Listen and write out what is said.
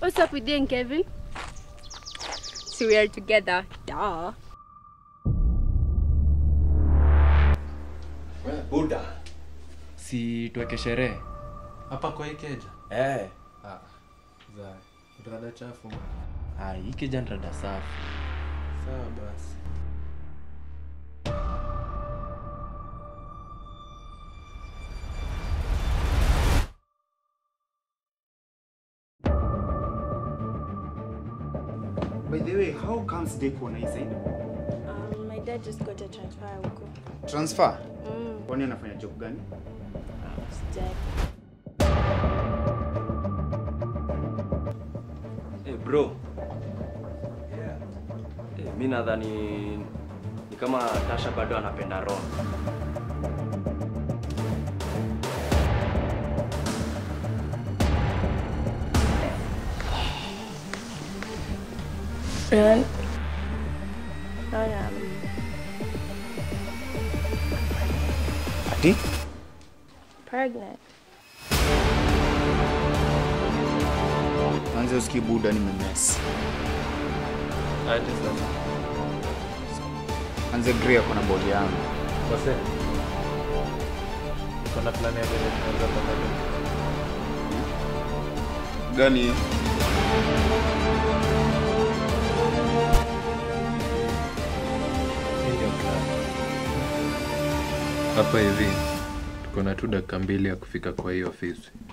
What's up with you and Kevin? So we are together. Duh. Buda. si tuweke sherehe hapa kwa hii keja Eh. ah, za rada chafu man. Ah, hii kija ni rada safi sawa basi By the way, how comes Deco na hii side? Um, my dad just got a transfer huko. Transfer? Mm, Kwani anafanya job gani? sijali. Eh, bro. Eh, mi nadhani ni kama Tasha bado anapenda Ron. Ron? Ron, um, Ati? pregnant. Manze usikii buda nimemes. aje sasa Manze Gray ako na body yangu. wase kuna plani ya vile tunaweza pamoja Gani hiyo? Hii ndio plan. hapa hivi tuko na tu dakika mbili ya kufika kwa hii ofisi